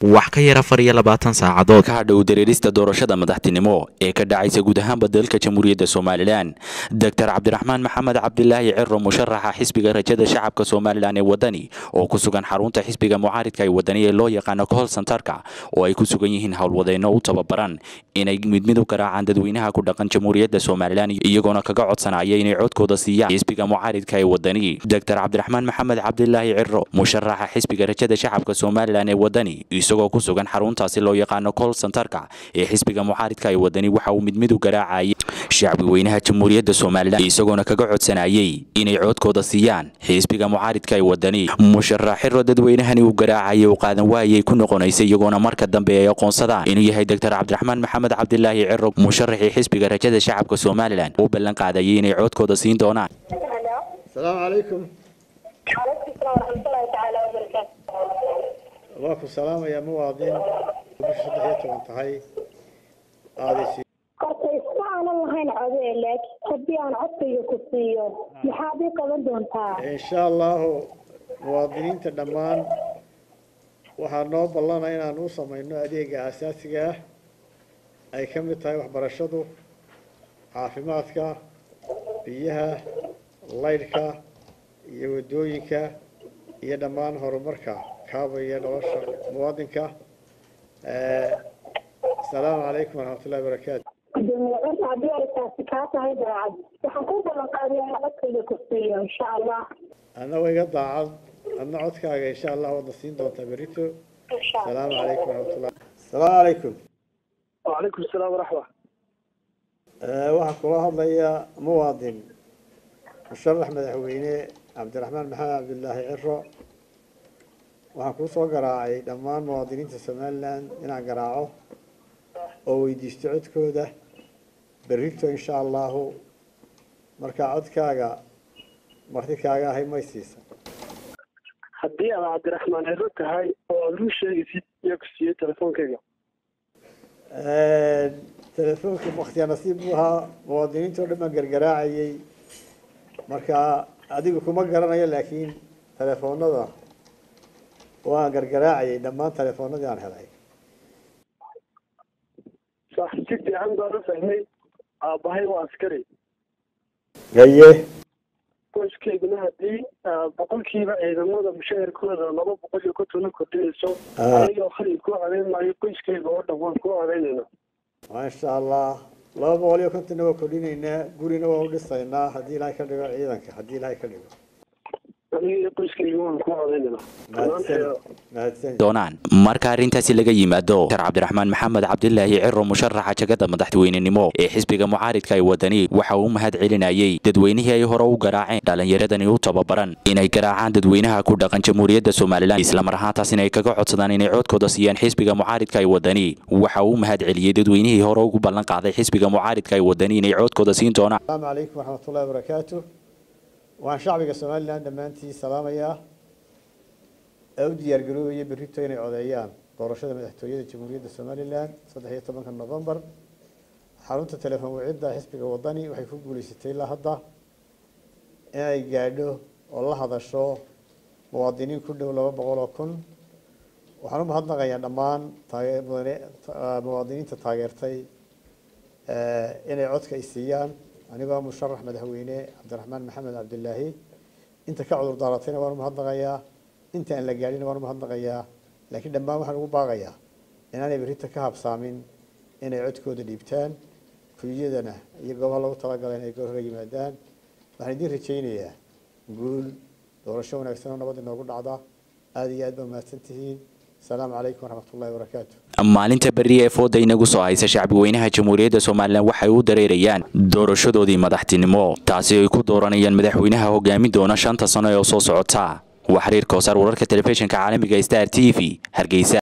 wax ka yar afar iyo labaatan saacadood ka hadhow dareerista doorashada madaxtinimo ee ka dhacaysa guud ahaanba dalka jamhuuriyadda somalilan doctor cabdiraxmaan maxamed cabdilaahi ciro musharaxa xisbiga rajada shacabka somalilan ee wadani oo ku sugan xarunta xisbiga mucaaridka ee wadani ee loo yaqaano kohol santarka oo ay ku sugan yihiin howlwadeenno u tababaran inay mid mid u garaacaan dadweynaha ku dhaqan jamhuuriyadda somalilan iyagoona kaga codsanaya inay codkooda siiyaan xisbiga mucaaridka ee wadani doctor cabdiraxmaan maxamed cabdilaahi ciro musharaxa xisbiga rajada shacabka somalilan ee wadani isagoo ku sugan xaruntaasi loo yaqaano col santarka ee xisbiga mucaaridka ee wadani waxa uu mid mid u garaacayay shacbi weynaha jamhuuriyadda somalilan isagoona kaga codsanayay inay codkooda siiyaan xisbiga mucaaridka ee wadani musharax xiro dadweynahani uu garaacayay u qaadan waayay ku noqonaysa iyagoona marka dambe ay aqoonsadaan inuu yahay doctor cabdiraxmaan maxamed cabdilaahi ciro musharaxii xisbiga rajada shacabka somalilan uu ballan qaadayay inay codkooda siin doonaan السلام عليكم وعليكم السلام ورحمة الله تعالى وبركاته. واكم سلام يا مواطن بش صدحية وانتهي هذه سي Horta isma aanan lahayn codee laakiin haddii aan codkayga ku siiyo maxaad ii qaban doontaa إن شاء الله مواطنين تدمان waxaa noo ballana inaan u samayno adeega aasaasiga ah ay ka mid tahay waxbarashadu caafimaadka biyaha laydhka iyo waddooyinka iyo dhammaan horumarka kaabaya nolosha muwaadinka asalaamu calaykum waraxmatullahi wabarakaatu gudoomiye codka haddii ay taasi kaa tahay daacad waxaan ku ballan qaadayaa in codkayga ku siiyo insha allah annago iga daacad adna codkaaga insha allah waadna siin doontaa berito insha allah asalaamu calaykum waraxmatullah asalaamu calaykum وعليكم السلام ورحمة waxaa kula hadlaya muwaadin musharax madaxweyne cabdiraxmaan maxamed cabdilaahi ciro waxaan kuu soo garaacay dhammaan muwaadiniinta somalilan inaan garaaco oo weydiisto codkooda berrito insha allahu markaa codkaaga marti kaaga ahay may siisa haddii aad cabdiraxmaan ciro tahay oo aad ruu sheegaysid yaa ku siiyey telefoonkayga telefoonka waktiyaa nasiib buu ahaa muwaadiniinta oo dhan baan gargaraacayay marka adigu kuma garanayo laakiin telefoonada waan gargaraacayay dhammaan telefoonadii aan helay sax si fiican baan u fahmay aabbahay waa askari gaye qoyskayguna haddii ah, boqolkiiba ciidamada mushaharkooda laba boqol iyo kontona kordhinayso Ah. anigoo khalid kuu codayn maayo qoyskayga oo dhan waan kuu codaynayna maasha allah laba boqol iyo kontonna waa kordhinaynaa gurina waa u dhisaynaa haddii ilaahay ka dhigo ciidanka haddii ilaahay ka dhigo aniga iyo qoyskayga waan kuu codaynayna mahadsan mahadsan doonaan marka arrintaasi laga yimaado dr cabdiraxmaan maxamed cabdilaahi ciro musharaxa jagada madaxweynenimo ee xisbiga mucaaridka ee wadani waxa uu mahad celinayay dadweynihii ay hore u garaaceen dhalinyaradani u tababaran inay garaacaan dadweynaha ku dhaqan jamhuuriyadda somalilan islamar ahaantaasina ay kaga codsadaan inay codkooda siiyaan xisbiga mucaaridka ee wadani waxa uu mahad celiyey dadweynihii hore ugu ballan qaaday xisbiga mucaaridka ee wadani inay codkooda siin doonaan asalaamu calaykum waraxmatullahi wabarakaatu waxaan shacbiga somalilan dhammaantii salaamayaa ee u diyaargaroobaya berrito inay codeeyaan doorashada madaxtooyada jamhuuriyadda somalilan saddex iyo tobanka novembar xarunta telefoon wicida xisbiga wadani waxay ku guuleysatay ilaa hadda inay gaadho oo la hadasho muwaadiniin ku dhow laba boqol oo kun waxaan u mahadnaqayaa dhammaan taage- mudane- ta- muwaadiniinta taageertay eh, inay codka ay siiyaan anigoo musharax madaxweyne cabdiraxmaan maxamed cabdilaahi inta ka cudur daaratayna waan u mahadnaqayaa inta aan la gaadhina waan u mahadnaqayaa laakiin dhammaan waxaan ugu baaqayaa inaanay berrita ka habsaamin inay codkooda dhiibtaan kuliyadana iyo goobaha lagu talagalay inay goor hore yimaadaan waxaan idiin rajaynayaa guul doorasho wanaagsan oo nabad inoogu dhacda aada iyo aad baa mahadsan tihiin asalaamu calaykum waraxmatullahi wabarakaatu maalinta berri ee fooda inagu soo haysa shacbi weynaha jamhuuriyadda somalilan waxay u dareerayaan doorashadoodii madaxtinimo taasi ay ku dooranayaan madaxweynaha hogaamin doona shanta sano ee soo socota waa xiriir koosaar wararka telefishinka caalamiga star t v hargeysa